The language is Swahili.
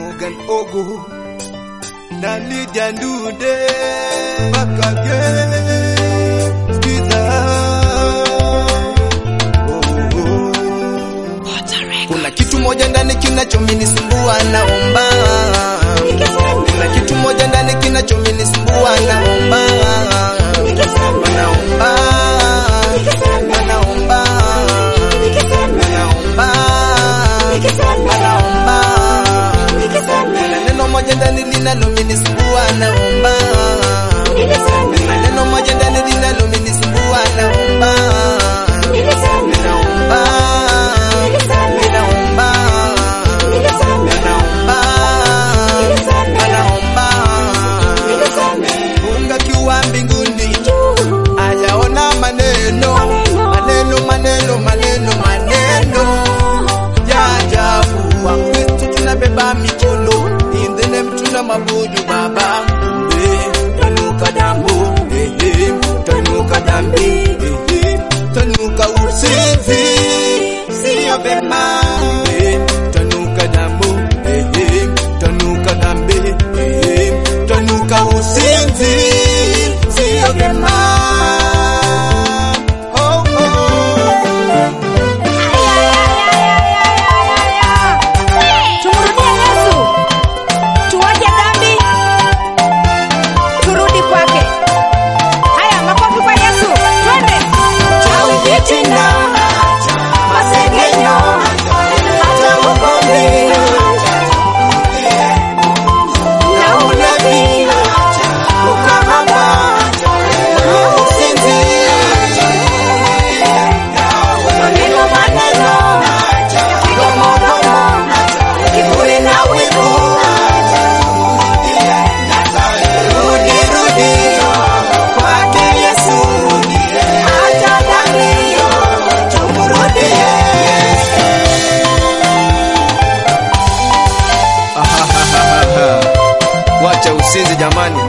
Morgan Ogo na Lydia Ndude Bakage Skiza oh, oh. Kuna kitu moja ndani kinachominisumbua naomba Kuna kitu moja ndani kinachominisumbua naomba Naomba Naomba Naomba Naomba Kuna neno moja ndani linalominisumbua naomba Kuna neno moja ndani linalominisumbua naomba Naomba Naomba Naomba Naomba Mungu akiwa mbinguni ayaona maneno maneno maneno maneno maneno ya ajabu wa Kristo tunabeba mikono in the name tuna mabudu baba eh tanuka damu eh eh tanuka dhambi eh eh tanuka usinzi sio vema eh tanuka damu eh eh tanuka dhambi eh eh tanuka usinzi sio vema oh, oh. Tumrudie Yesu, tuache dhambi, turudi kwake. Haya, makofi kwa Yesu, twende. Chawi, fitina, masengenyo, hata ugomvi na ulevi, ukahaba, uzinzi, maneno maneno, domo domo, kiburi na wivu. Rudi rudi kwake Yesu, acha dhambi, tumrudie. Wacha usinzi jamani,